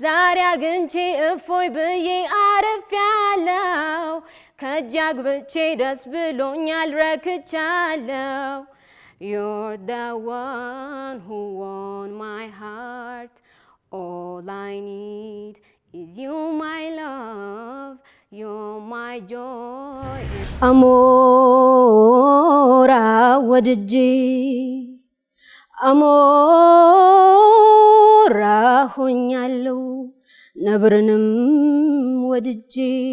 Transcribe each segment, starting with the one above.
ዛሬ አግኝቼ እፎይ ብዬ አርፌያለሁ። ከእጅ አግብቼ ደስ ብሎኛል ረክቻለሁ። You're the one who won my heart. All I need is you, my love. You're my joy. አሞራ ወድጄ አሞራ ሆኛለሁ ነብርንም ወድጄ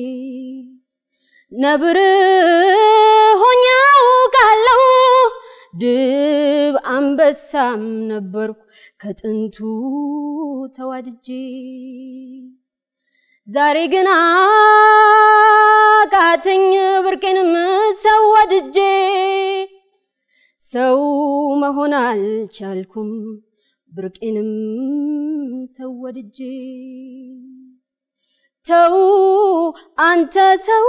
ነብር ሆኜ አውቃለሁ ድብ አንበሳም ነበርኩ ከጥንቱ ተዋድጄ ዛሬ ግን አቃተኝ ብርቄንም ሰው ወድጄ ሰው መሆን አልቻልኩም ብርቄንም ሰው ወድጄ ተው አንተ ሰው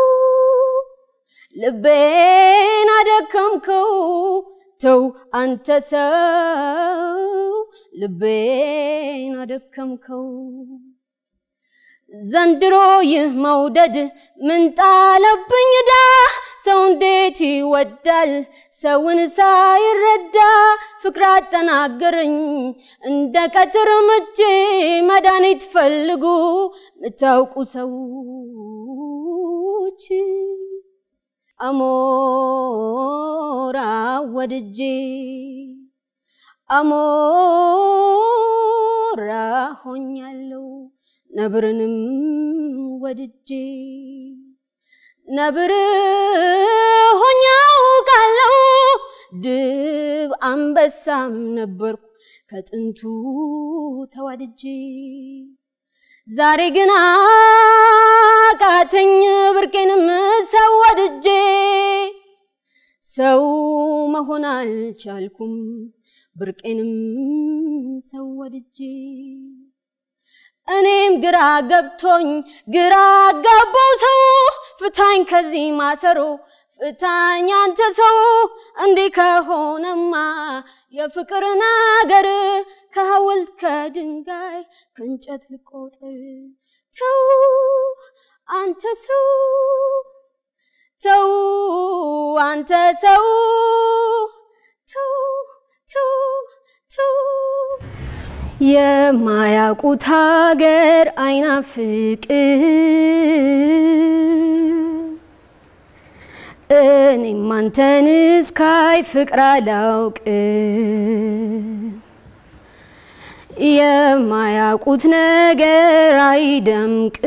ልቤን አደከምከው ተው አንተ ሰው ልቤን አደከምከው ዘንድሮ ይህ መውደድ ምን ጣለብኝ ዳ ሰው እንዴት ይወዳል ሰውን ሳይረዳ ፍቅር አጠናገረኝ እንደ ቀትር ምቼ መድኃኒት ፈልጉ ምታውቁ ሰዎች አሞራ ወድጄ አሞራ ሆኛለሁ ነብርንም ወድጄ ነብር ሆኜ አውቃለሁ ድብ አንበሳም ነበርኩ ከጥንቱ ተዋድጄ ዛሬ ግን አቃተኝ ብርቄንም ሰው ወድጄ ሰው መሆን አልቻልኩም ብርቄንም ሰው ወድጄ እኔም ግራ ገብቶኝ ግራ ገባው ሰው ፍታኝ ከዚህ ማሰሮ ፍታኝ አንተ ሰው እንዲህ ከሆነማ የፍቅር ነገር ከሐውልት ከድንጋይ ከእንጨት ልቆጥር ተው አንተ ሰው ተው አንተ ሰው ተው ተው ተው የማያውቁት ሀገር አይናፍቅ እኔም አንተን እስካይ ፍቅር አላውቅ የማያውቁት ነገር አይደምቅ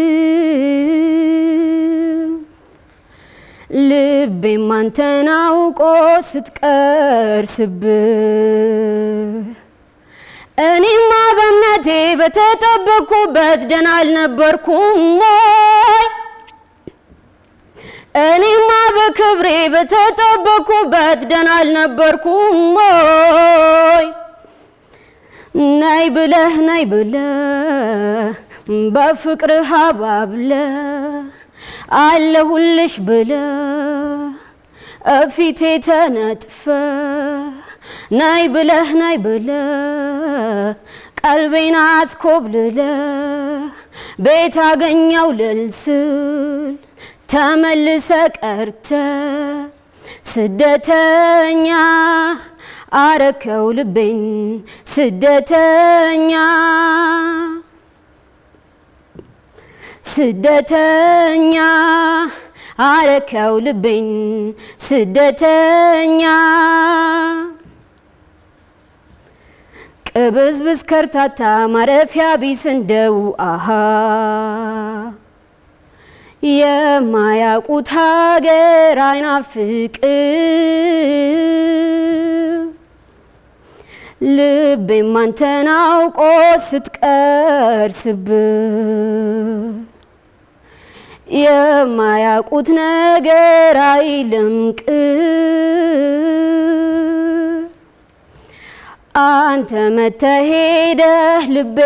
ልቤም አንተን አውቆ ስትቀር ስብር እኔማ በእምነቴ በተጠበቅኩበት ደህና አልነበርኩም ወይ? እኔማ በክብሬ በተጠበቅኩበት ደህና አልነበርኩም ወይ? ናይ ብለህ ናይ ብለህ በፍቅርህ አባብለህ አለሁልሽ ብለህ እፊቴ ተነጥፈ ናይ ብለህ ናይ ብለህ ቀልቤን አስኮብልለ ቤት አገኘው ልልስል ተመልሰ ቀርተ ስደተኛ አረከው ልቤን ስደተኛ ስደተኛ አረከው ልቤን ስደተኛ ቅብዝብዝ ከርታታ ማረፊያ ቢስ እንደው አሃ የማያውቁት ሀገር አይናፍቅ ልቤም አንተን አውቆ ስትቀር ስብር የማያውቁት ነገር አይልምቅ አንተ መተሄደህ ልቤ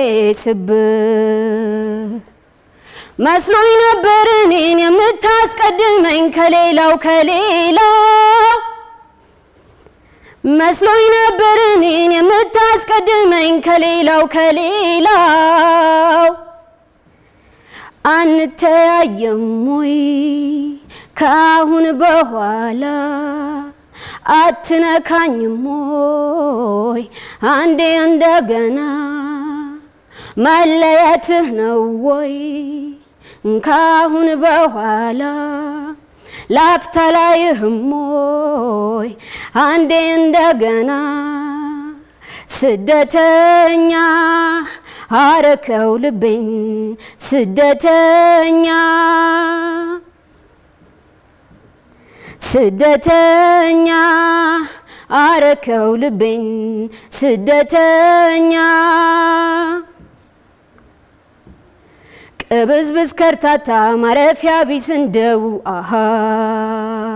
ስብር መስሎኝ ነበር እኔን የምታስቀድመኝ ከሌላው ከሌላው መስሎኝ ነበር እኔን የምታስቀድመኝ ከሌላው ከሌላው አንተያየም ወይ ከአሁን በኋላ አትነካኝም ወይ አንዴ እንደገና መለየትህ ነው ወይ ካሁን በኋላ ላፍታ ላይህም ወይ አንዴ እንደገና ስደተኛ አረከው ልቤን ስደተኛ ስደተኛ አረከው ልቤን ስደተኛ ቅብዝብዝ ከርታታ ማረፊያ ቢስ እንደው አሃ